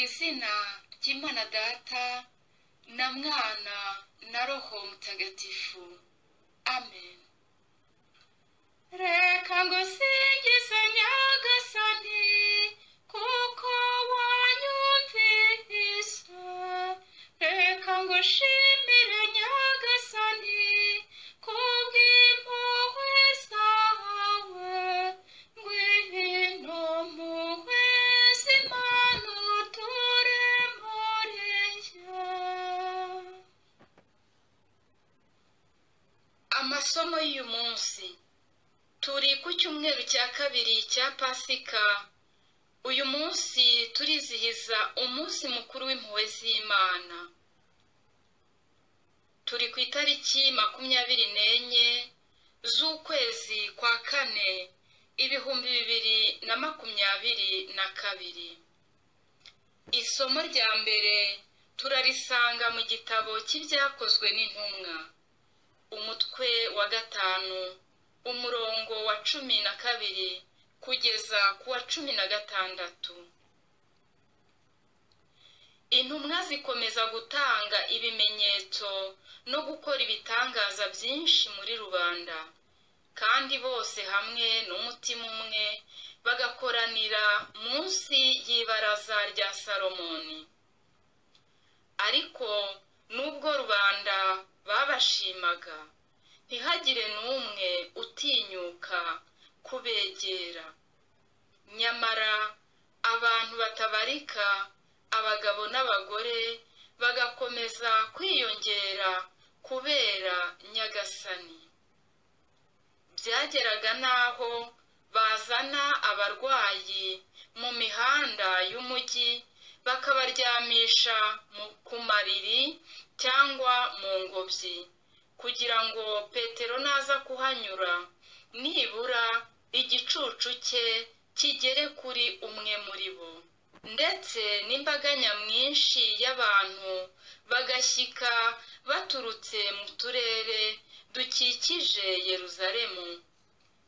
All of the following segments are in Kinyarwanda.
izina ry'imana data na mwana na roho mutagatifu amen reka ngusingize nyagasani kuko wanyumvise reka ngushimire nyagasani kubw'impuhwe zawe ngwino mpuhwe z'imana uture muri njye amasomo y'uyu munsi turi ku cyumweru cya kabiri cya pasika uyu munsi turizihiza umunsi mukuru w'impuhwe z'imana turi ku itariki makumyabiri n'enye z'ukwezi kwa kane ibihumbi bibiri na makumyabiri na kabiri isomo rya mbere turarisanga mu gitabo cy'ibyakozwe n'intumwa umutwe wa gatanu umurongo wa cumi na kabiri kugeza ku wa cumi na gatandatu intumwa zikomeza gutanga ibimenyetso no gukora ibitangaza byinshi muri rubanda kandi bose hamwe n'umutima umwe bagakoranira munsi y'ibaraza rya salomoni ariko nubwo rubanda babashimaga ntihagire n'umwe utinyuka kubegera nyamara abantu batabarika abagabo n'abagore bagakomeza kwiyongera kubera nyagasani byageraga n'aho bazana abarwayi mu mihanda y'umujyi bakabaryamisha mu- ku mariri cyangwa mu ngobyi kugira ngo petero naza kuhanyura nibura igicucu cye kigere kuri umwe muri bo ndetse n'imbaga nyamwinshi y'abantu bagashyika baturutse mu turere dukikije yeruzalemu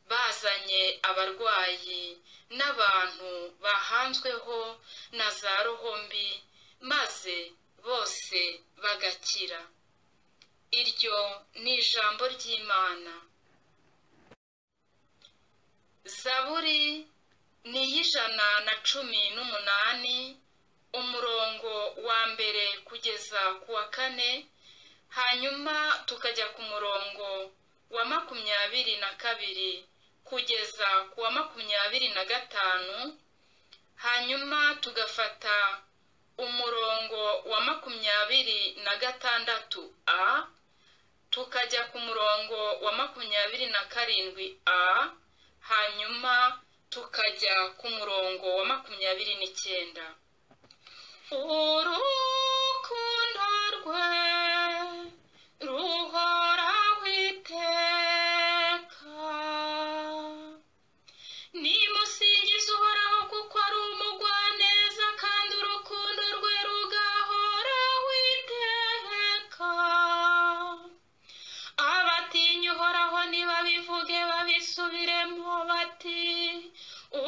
bazanye abarwayi n'abantu bahanzweho na za roho mbi maze bose bagakira iryo ni ijambo ry'imana zaburi ni iy'ijana na cumi n'umunani umurongo wa mbere kugeza ku wa kane hanyuma tukajya ku murongo wa makumyabiri na kabiri kugeza ku wa makumyabiri na gatanu hanyuma tugafata umurongo wa makumyabiri na gatandatu a tukajya ku murongo wa makumyabiri na karindwi a hanyuma tukajya ku murongo wa makumyabiri n'icyenda urukundo rwe ruhoraho iteka nimusingize uhoraho kuko ari umugwaneza kandi urukundo rwe rugahoraho iteka abatinya uhoraho nibabivuge babisubiremo bati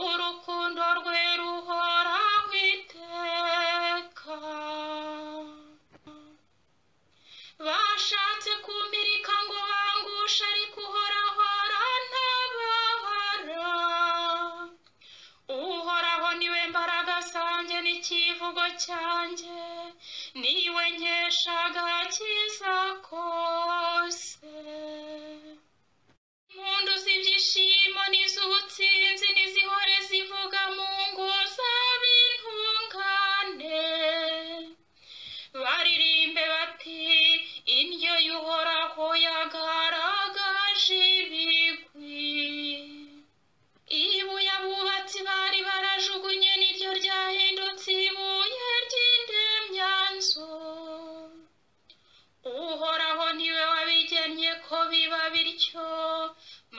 urukundo rwe ruhoraho iteka bashatse kumpirika ngo bangushe ariko uhoraho arantabara uhoraho niwe mbaraga zanjye n'ikivugo cyanjye niwe nkesha agakiza kose impundu z'ibyishimo n'iz'ubutsinzi n'izihore zivuga mu ngo z'ab'intungane baririmbe bati indyo y'uhoraho yagaragaje ibigwi ibuye abubatsi bari barajugunye niryo ryahindutse ibuye ry'indemyanzu uhoraho niwe wabigennye ko biba bityo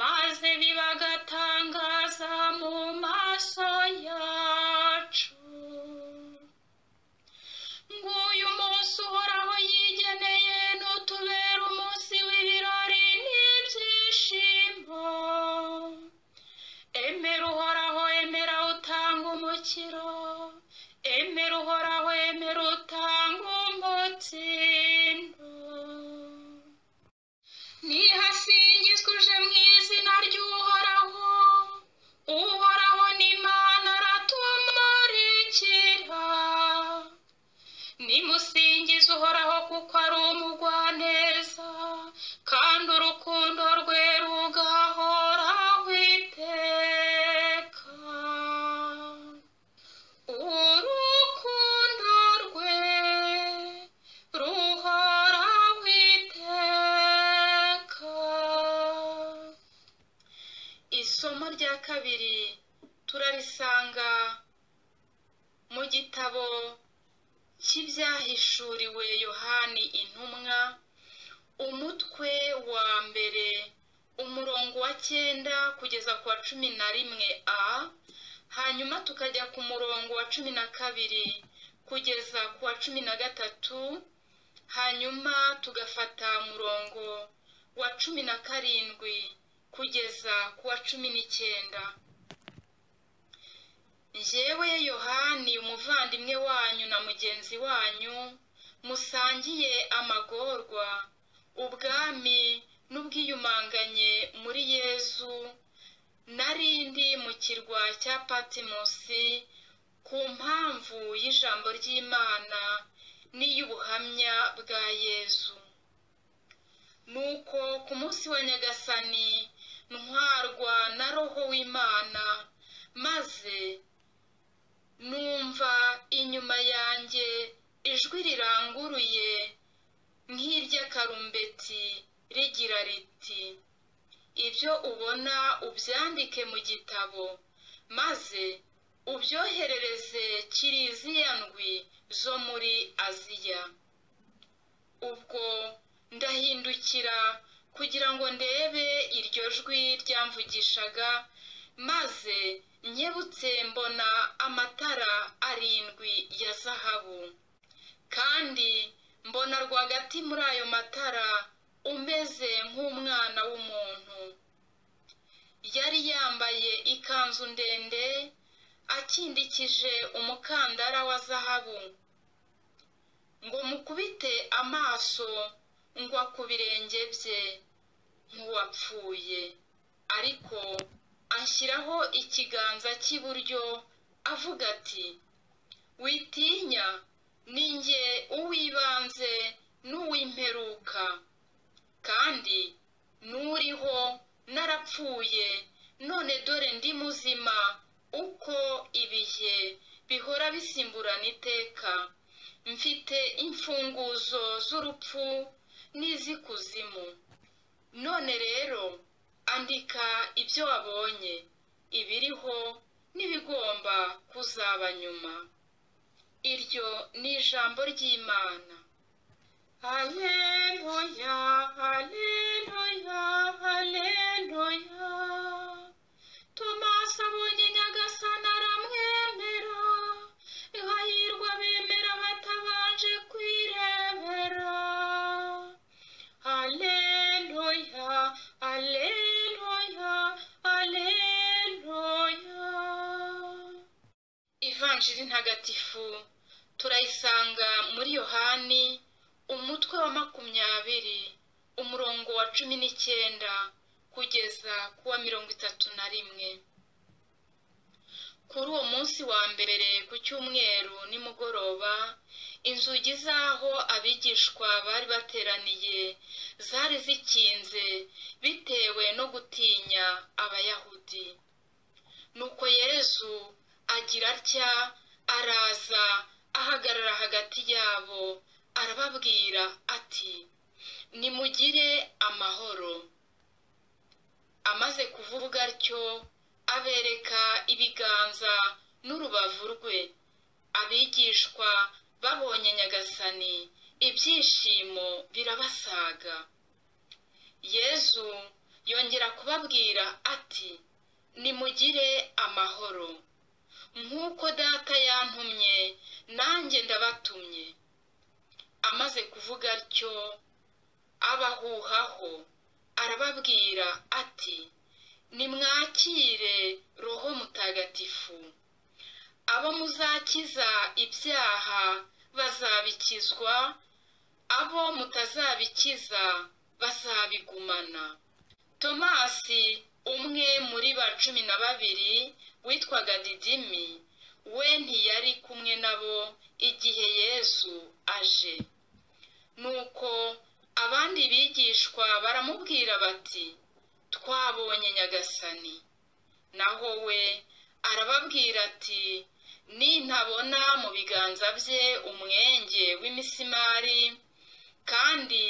maze bibagatangaza mu maso yacu nguyu munsi uhoraho yigeneye n'utubera umunsi w'ibirori n'ibyishimo emera uhoraho emera utange umukiro emera uhoraho kabiri turarisanga mu gitabo cy'ibyahishuriwe yohani intumwa umutwe wa mbere umurongo wa cyenda kugeza ku wa cumi na rimwe a hanyuma tukajya ku murongo wa cumi na kabiri kugeza ku wa cumi na gatatu hanyuma tugafata murongo wa cumi na karindwi kugeza ku wa cumi n'icyenda njyewe yohani umuvandimwe wanyu na mugenzi wanyu musangiye amagorwa ubwami n'ubwiyumanganye muri yezu narindi mu kirwa cya patimusi ku mpamvu y'ijambo ry'imana n'iy'ubuhamya bwa yezu nuko ku munsi wa nyagasani ntwarwa na roho w'imana maze numva inyuma yanjye ijwi riranguruye nk'iry'akarumbeti rigira riti ibyo ubona ubyandike mu gitabo maze ubyoherereze kiriziya ndwi zo muri aziya ubwo ndahindukira kugira ngo ndebe iryo jwi ryamvugishaga maze nkebutse mbona amatara arindwi ya zahabu kandi mbona rwagati muri ayo matara umeze nk'umwana w'umuntu yari yambaye ikanzu ndende akindikije umukandara wa zahabu ngo mukubite amaso ngwa ku birenge bye nk'uwapfuye ariko ashyiraho ikiganza cy'iburyo avuga ati witinya ninjye uw'ibanze n'uw'imperuka kandi n'uriho narapfuye none dore ndi muzima uko ibihe bihora bisimburana iteka mfite imfunguzo z'urupfu n'iz'ikuzimu none rero andika ibyo wabonye ibiriho n'ibigomba kuzaba nyuma iryo ni ijambo ry'imana haleluya haleluya haleluya tomasi abonye nyagasana aramwemera ihahirwa bemera batabanje kwirebera haleluya haleluya haleluya ivanjiri ntagatifu turayisanga muri yohani umutwe wa makumyabiri umurongo wa cumi n'icyenda kugeza ku wa mirongo itatu na rimwe kuri uwo munsi wa mbere ku cyumweru nimugoroba inzugi z'aho abigishwa bari bateraniye zari zikinze bitewe no gutinya abayahudi nuko yezu agira atya araza ahagarara hagati yabo arababwira ati nimugire amahoro amaze kuvuga atyo abereka ibiganza n'urubavu rwe abigishwa babonye nyagasani ibyishimo birabasaga yezu yongera kubabwira ati nimugire amahoro nk'uko data yantumye nanjye ndabatumye amaze kuvuga atyo abahuhaho arababwira ati nimwakire roho mutagatifu abo muzakiza ibyaha bazabikizwa abo mutazabikiza bazabigumana tomasi umwe muri ba cumi na babiri witwaga didimi we ntiyari kumwe nabo igihe yezu aje nuko abandi bigishwa baramubwira bati twabonye nyagasani naho we arababwira ati nintabona mu biganza bye umwenge w'imisimari kandi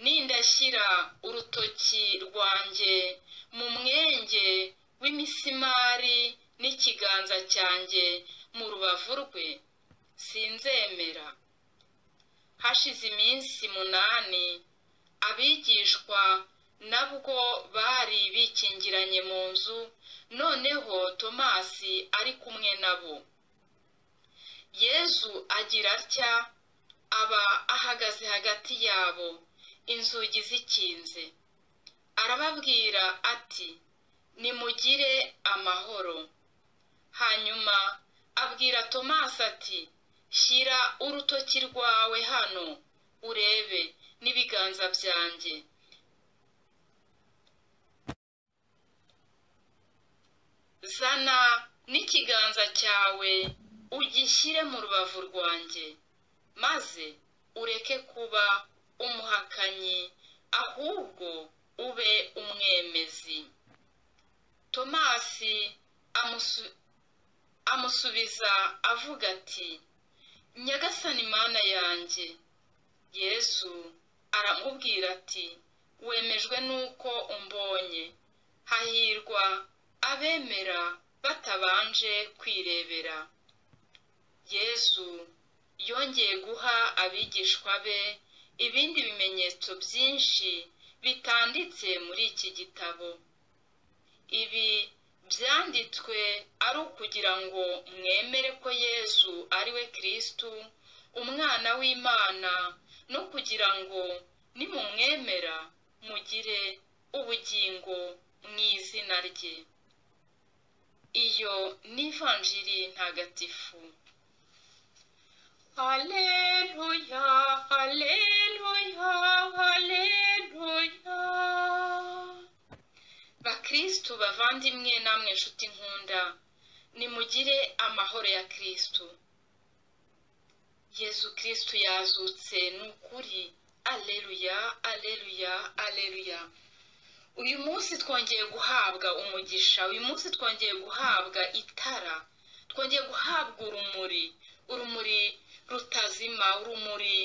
nindashyira urutoki rwanjye mu mwenge w'imisumari n'ikiganza cyanjye mu rubavu rwe sinzemera hashize iminsi munani abigishwa nabwo bari bikingiranye mu nzu noneho tomasi ari kumwe nabo yezu agira atya aba ahagaze hagati yabo inzugi zikinze arababwira ati nimugire amahoro hanyuma abwira tomasi ati shyira urutoki rwawe hano urebe n'ibiganza byanjye zana n'ikiganza cyawe ugishyire mu rubavu rwanjye maze ureke kuba umuhakanyi ahubwo ube umwemezi tomasi amusubiza avuga ati nyagasani mana yanjye yezu aramubwira ati wemejwe n'uko umbonye hahirwa abemera batabanje kwirebera yezu yongeye guha abigishwa be ibindi bimenyetso byinshi bitanditse muri iki gitabo ibi byanditswe ari ukugira ngo mwemere ko yezu ari we kirisitu umwana w'imana no kugira ngo nimumwemera mugire ubugingo mu izina rye iyo ni ivanjiri ntagatifu haleluya haleluya haleluya bakirisitu bavandimwe namwe nshuti nkunda nimugire amahoro ya kirisitu yezu kirisitu yazutse ni ukuri aleluya aleluya aleluya uyu munsi twongeye guhabwa umugisha uyu munsi twongeye guhabwa itara twongeye guhabwa urumuri urumuri rutazima urumuri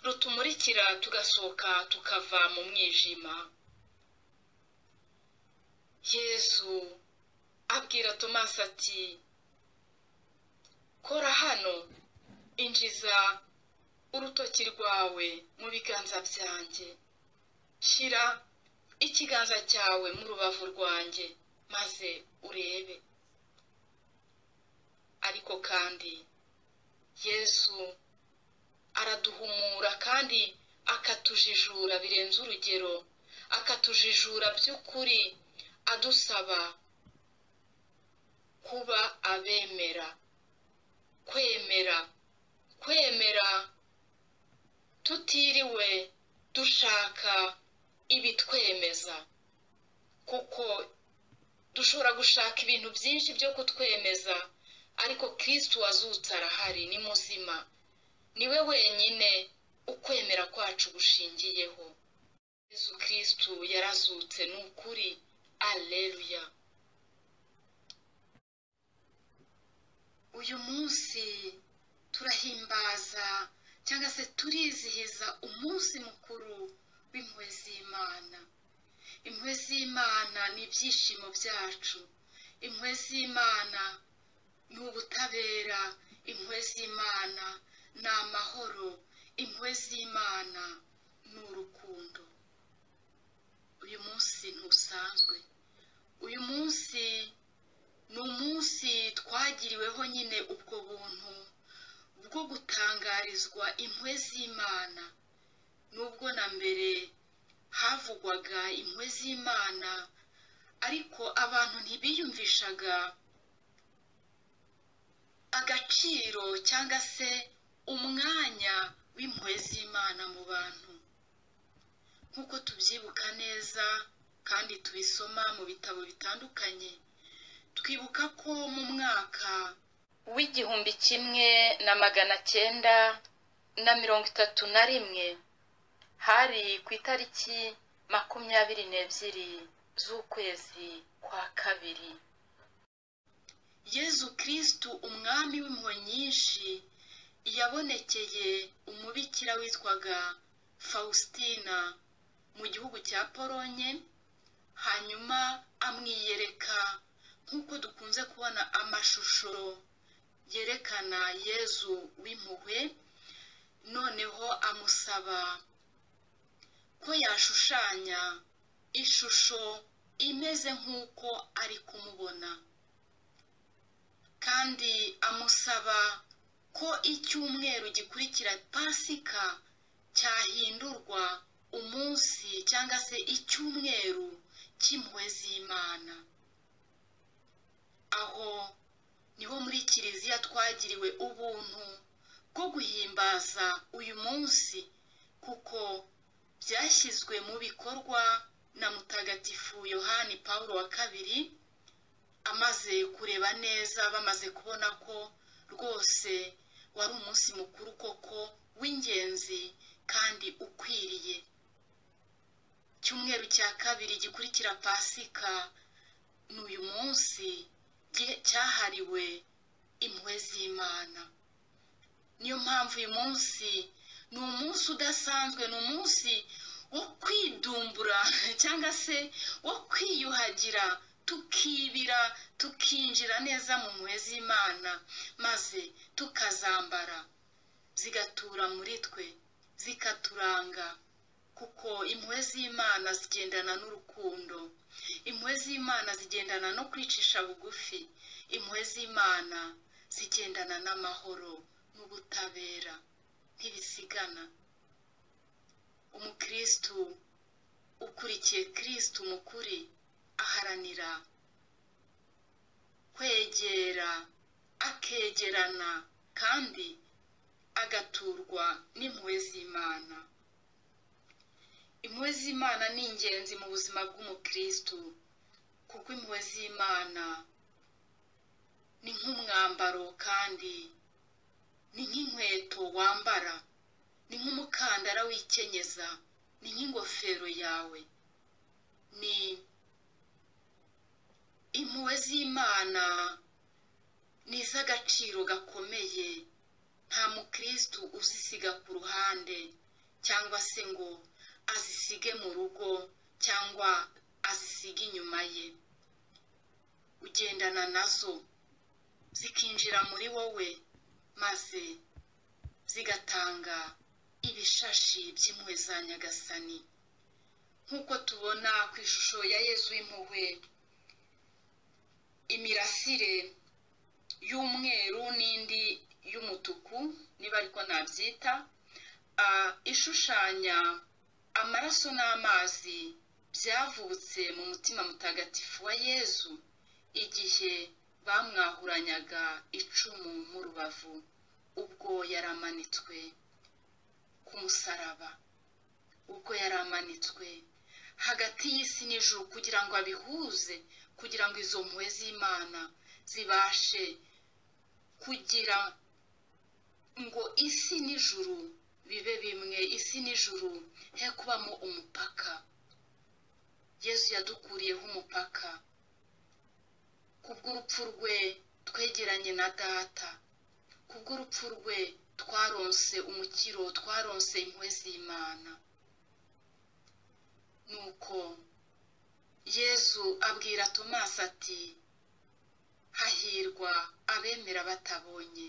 rutumurikira tugasohoka tukava mu mwijima yezu abwira tomasi ati kora hano injiza urutoki rwawe mu biganza byanjye shyira ikiganza cyawe mu rubavu rwanjye maze urebe ariko kandi yezu araduhumura kandi akatujijura birenze urugero akatujijura by'ukuri adusaba kuba abemera kwemera kwemera tutiriwe dushaka ibitwemeza kuko dushobora gushaka ibintu byinshi byo kutwemeza ariko kirisitu wazutse arahari ni muzima niwe wenyine ukwemera kwacu gushingiyeho yezu kirisitu yarazutse ni ukuri aleluya uyu munsi turahimbaza cyangwa se turizihiza umunsi mukuru w'impuhwe z'imana impuhwe z'imana ni ibyishimo byacu impuhwe z'imana ni ubutabera impuhwe z'imana ni amahoro impuhwe z'imana ni urukundo uyu munsi ntusanzwe uyu munsi ni umunsi twagiriweho nyine ubwo buntu bwo gutangarizwa impuhwe z'imana nubwo na mbere havugwaga impuhwe z'imana ariko abantu ntibiyumvishaga agaciro cyangwa se umwanya w'impuhwe z'imana mu bantu nk'uko tubyibuka neza kandi tubisoma mu bitabo bitandukanye twibuka ko mu mwaka w'igihumbi kimwe na magana cyenda na mirongo itatu na rimwe hari ku itariki makumyabiri n'ebyiri z'ukwezi kwa kabiri yezu kirisitu umwami w'impuhwe nyinshi yabonekeye umubikira witwaga faustina mu gihugu cya polonye hanyuma amwiyereka nk'uko dukunze kubona amashusho yerekana yezu w'impuhwe noneho amusaba ko yashushanya ishusho imeze nk'uko ari kumubona kandi amusaba ko icyumweru gikurikira pasika cyahindurwa umunsi cyangwa se icyumweru cy'impuhwe z'imana aho niho muri kiliziya twagiriwe ubuntu bwo guhimbaza uyu munsi kuko byashyizwe mu bikorwa na mutagatifu yohani paul wa kabiri amaze kureba neza bamaze kubona ko rwose wari umunsi mukuru koko w'ingenzi kandi ukwiriye icyumweru cya kabiri gikurikira pasika ni uyu munsi cyahariwe impuhwe z'imana niyo mpamvu uyu munsi ni umunsi udasanzwe ni umunsi wo kwidumbura cyangwa se wo kwiyuhagira tukibira tukinjira neza mu mpuhwe z'imana maze tukazambara zigatura muri twe zikaturanga kuko impuhwe z'imana zigendana n'urukundo impuhwe z'imana zigendana no kwicisha bugufi impuhwe z'imana zigendana n'amahoro n'ubutabera ntibisigana umukirisitu ukurikiye kirisitu mukuri aharanira kwegera akegerana kandi agaturwa n'impuhwe z'imana impuhwe z'imana ni ingenzi mu buzima bw'umukirisitu kuko impuhwe z'imana ni nk'umwambaro kandi ni nk'inkweto wambara ni nk'umukandara wikenyeza ni nk'ingofero yawe ni impuhwe z'imana ni iz'agaciro gakomeye nta mukirisitu uzisiga ku ruhande cyangwa se ngo azisige mu rugo cyangwa azisige inyuma ye ugendana nazo zikinjira muri wowe maze zigatanga ibishashi by'impuhwe za nyagasani nk'uko tubona ku ishusho ya yezu w'impuhwe imirasire y'umweru n'indi y'umutuku niba ariko nabyita ishushanya amaraso n'amazi byavutse mu mutima mutagatifu wa yezu igihe bamwahuranyaga icumu mu rubavu ubwo yaramanitswe ku musaraba ubwo yaramanitswe hagati y'isi n'ijuru kugira ngo abihuze kugira ngo izo mpuhwe z'imana zibashe kugira ngo isi n'ijuru bibe bimwe isi n'ijuru he kubamo umupaka yezu yadukuriyeho umupaka kubw'urupfu rwe twegeranye na data kubw'urupfu rwe twaronse umukiro twaronse impuhwe z'imana nuko yezu abwira tomasi ati hahirwa abemera batabonye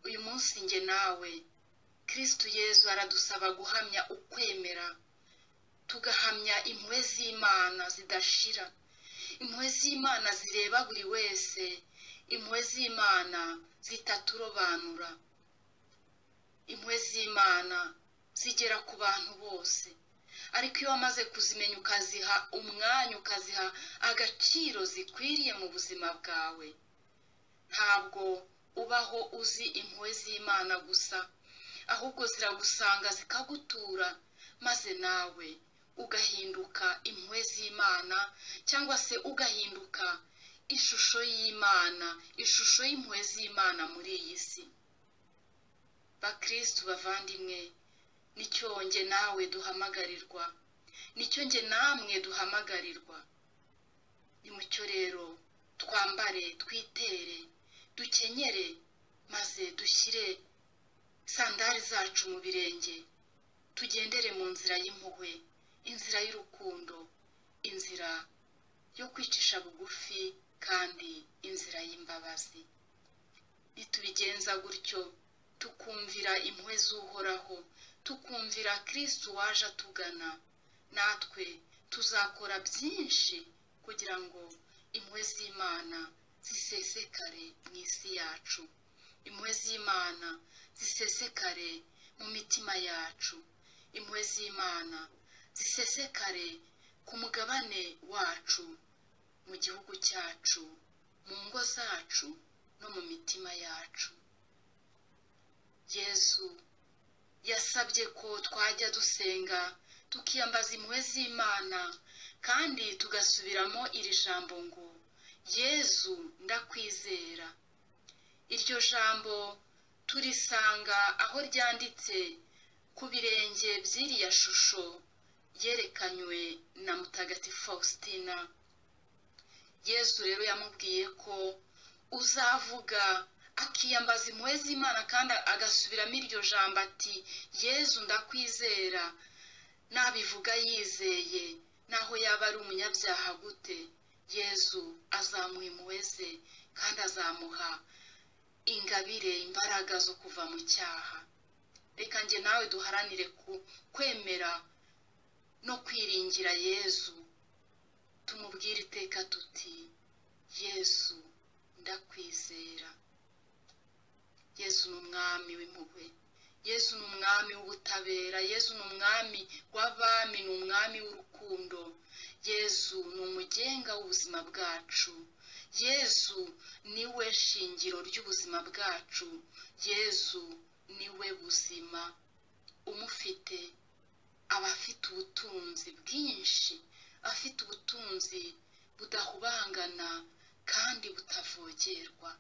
uyu munsi nge nawe kirisitu yezu aradusaba guhamya ukwemera tugahamya impuhwe z'imana zidashira impuhwe z'imana zireba buri wese impuhwe z'imana zitaturobanura impuhwe z'imana zigera ku bantu bose ariko iyo wamaze kuzimenya ukaziha umwanya ukaziha agaciro zikwiriye mu buzima bwawe ntabwo ubaho uzi impuhwe z'imana gusa ahubwo ziragusanga zikagutura maze nawe ugahinduka impuhwe z'imana cyangwa se ugahinduka ishusho y'imana ishusho y'impuhwe z'imana muri iyi si bakirisitu bavandimwe nicyo nge nawe duhamagarirwa nicyo nge namwe duhamagarirwa ni mucyo rero twambare twitere dukenyere maze dushyire sandari zacu mu birenge tugendere mu nzira y'impuhwe inzira y'urukundo inzira yo kwicisha bugufi kandi inzira y'imbabazi nitubigenza gutyo tukumvira impuhwe z'uhoraho tukumvira kirisitu waje atugana natwe tuzakora byinshi kugira ngo impuhwe z'imana zisesekare mu isi yacu impuhwe z'imana zisesekare mu mitima yacu impuhwe z'imana zisesekare ku mugabane wacu mu gihugu cyacu mu ngo zacu no mu mitima yacu yesu yasabye ko twajya dusenga tukiyambaza impuhwe z'imana kandi tugasubiramo iri jambo ngo yezu ndakwizera iryo jambo turisanga aho ryanditse ku birenge by'iriya shusho yerekanywe na mutagatifu faustina yezu rero yamubwiye ko uzavuga akiyambaza impuhwe z'imana kandi agasubiramo iryo jambo ati yezu ndakwizera nabivuga yizeye naho yaba ari umunyabyaha gute yezu azamuha impuhwe ze kandi azamuha ingabire imbaraga zo kuva mu cyaha reka nge nawe duharanire kwemera no kwiringira yezu tumubwire iteka tuti yezu ndakwizera yesu ni umwami w'impuhwe yesu ni umwami w'ubutabera yesu ni umwami w'abami ni umwami w'urukundo yesu ni umugenga w'ubuzima bwacu yesu ni we shingiro ry'ubuzima bwacu yesu ni we buzima umufite aba afite ubutunzi bwinshi afite ubutunzi budahubangana kandi butavogerwa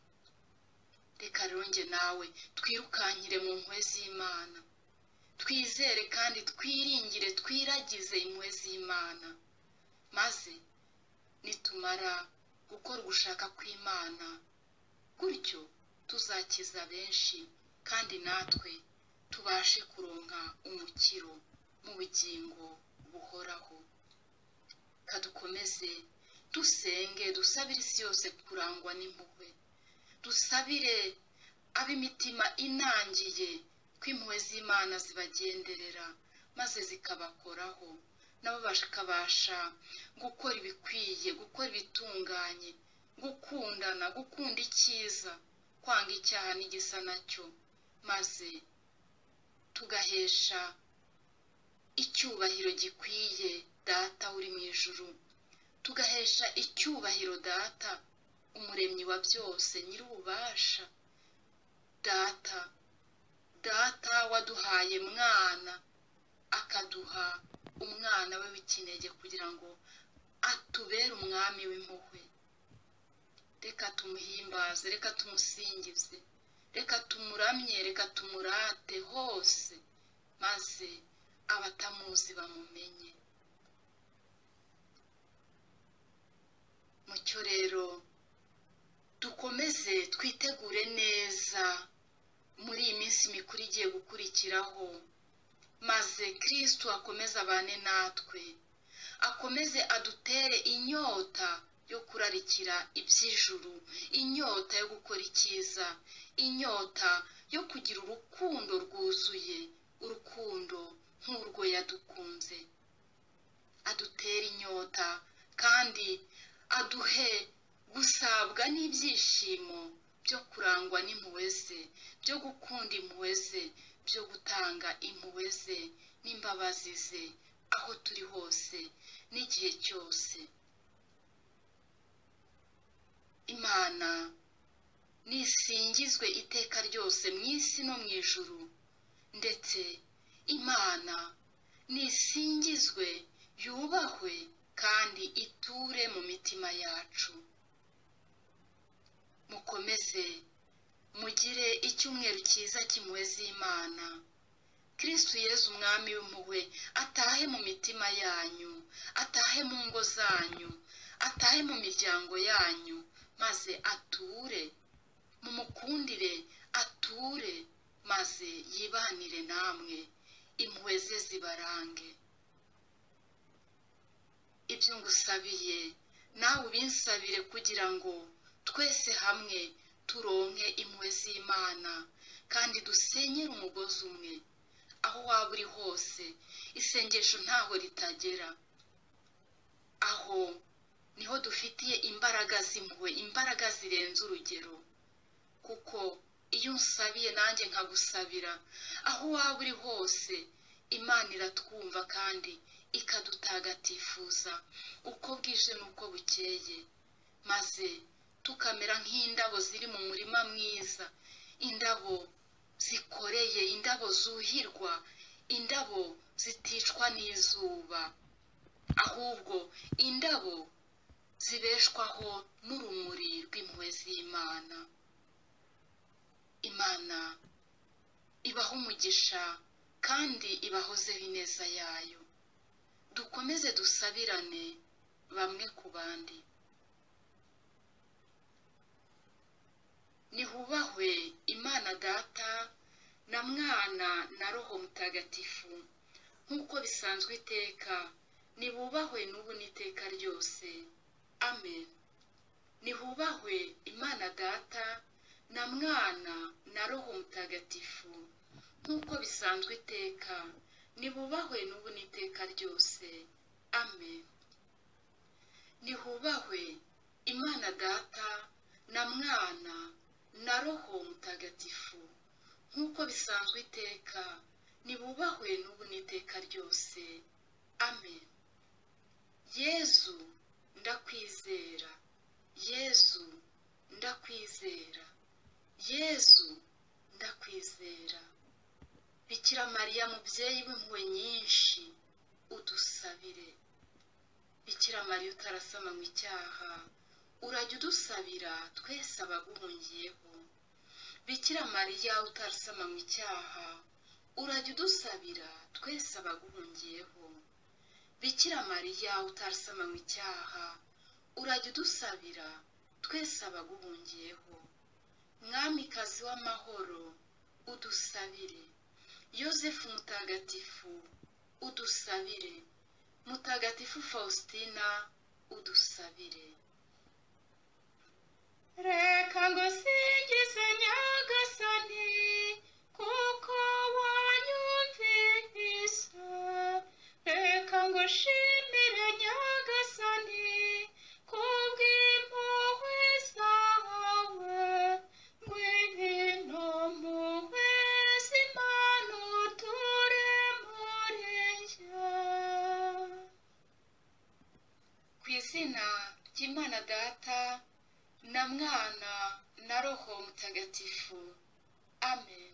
reka rero nge nawe twirukankire mu mpuhwe z'imana twizere kandi twiringire twiragize impuhwe z'imana maze nitumara gukora ugushaka kw'imana gutyo tuzakiza benshi kandi natwe tubashe kuronka umukiro mu bugingo buhoraho kadukomeze dusenge dusabire isi yose kurangwa n'impuhwe dusabire ab'imitima inangiye ko impuhwe z'imana zibagenderera maze zikabakoraho nabo bakabasha gukora ibikwiye gukora ibitunganye gukundana gukunda icyiza kwanga icyaha n'igisa nacyo maze tugahesha icyubahiro gikwiye data uri mu ijuru tugahesha icyubahiro data umuremyi wa byose nyir'ububasha data data waduhaye mwana akaduha umwana we w'ikinege kugira ngo atubere umwami w'impuhwe reka tumuhimbaze reka tumusingize reka tumuramye reka tumurate hose maze abatamuzi bamumenye mucyo rero dukomeze twitegure neza muri iyi minsi mikuru igiye gukurikiraho maze kirisitu akomeze abane natwe akomeze adutere inyota yo kurarikira iby'ijuru inyota yo gukora icyiza inyota yo kugira urukundo rwuzuye urukundo nk'urwo yadukunze adutere inyota kandi aduhe gusabwa n'ibyishimo byo kurangwa n'impuhwe ze byo gukunda impuhwe ze byo gutanga impuhwe ze n'imbabazi ze aho turi hose n'igihe cyose imana nisingizwe iteka ryose mu isi no mu ijuru ndetse imana nisingizwe yubahwe kandi iture mu mitima yacu mukomeze mugire icyumweru cyiza cy'impuhwe z'imana kirisitu yezu umwami w'impuhwe atahe mu mitima yanyu atahe mu ngo zanyu atahe mu miryango yanyu maze ature mumukundire ature maze yibanire namwe impuhwe ze zibarange ibyo ngusabiye nawe ubinsabire kugira ngo twese hamwe turonke impuhwe z'imana kandi dusenyere umugozi umwe aho waba uri hose isengesho ntaho ritagera aho niho dufitiye imbaraga z'impuhwe imbaraga zirenze urugero kuko iyo unsabiye nanjye nkagusabira aho waba uri hose imana iratwumva kandi ikadutagatifuza uko bwije n'uko bukeye maze tukamera nk'indabo ziri mu murima mwiza indabo zikoreye indabo zuhirwa indabo ziticwa n'izuba ahubwo indabo zibeshwaho n'urumuri rw'impuhwe z'imana imana ibaho umugisha kandi ibahozeho ineza yayo dukomeze dusabirane bamwe ku bandi nihubahwe imana data na mwana na roho mutagatifu nk'uko bisanzwe iteka nibubahwe n'ubu n'iteka ryose amen nihubahwe imana data na mwana na roho mutagatifu nk'uko bisanzwe iteka nibubahwe n'ubu n'iteka ryose amen nihubahwe imana data na mwana na roho mutagatifu nk'uko bisanzwe iteka nibubahwe n'ubu n'iteka ryose amen yezu ndakwizera yezu ndakwizera yezu ndakwizera bikira mariya mubyeyi w'impuhwe nyinshi udusabire bikira mariya utarasamanywe icyaha urajya udusabira twese abaguhungiyeho bikira mariya utarasamanywe icyaha urajya udusabira twese abaguhungiyeho bikira mariya utarasamanywe icyaha urajya udusabira twese abaguhungiyeho mwamikazi w'amahoro udusabire yosefu mutagatifu udusabire mutagatifu faustina udusabire reka ngusingize nyagasani kuko wanyumvise reka ngushimire nyagasani kubw'impuhwe zawe ngwino mpuhwe z'imana uture muri njye ku izina ry'imana data na mwana na roho mutagatifu amen